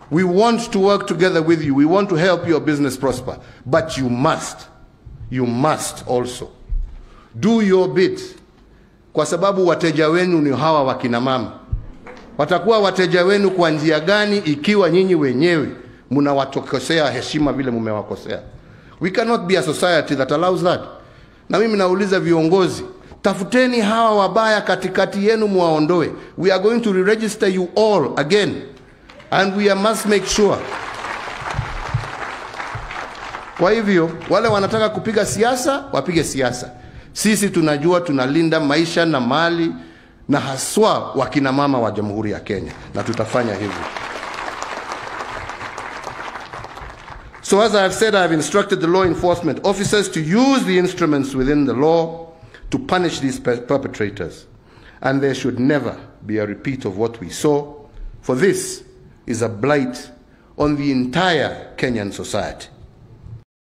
We want to work together with you. We want to help your business prosper. But you must, you must also do your bit, kwa sababu wateja wenu ni hawa wakina mama. Watakuwa wateja wenu kwa njia gani ikiwa nyinyi wenyewe mnawatokosea heshima vile mmewakosea? We cannot be a society that allows that. Na mimi nauliza viongozi, tafuteni hawa wabaya katikati yenu muwaondoe. We are going to re-register you all again and we must make sure. Kwa hivyo wale wanataka kupiga siasa wapige siasa. Sisi tunajua tunalinda maisha na mali na haswa wakina mama wa Jamhuri ya Kenya na tutafanya hivyo. So as I have said, I have instructed the law enforcement officers to use the instruments within the law to punish these per- perpetrators. And there should never be a repeat of what we saw, for this is a blight on the entire Kenyan society.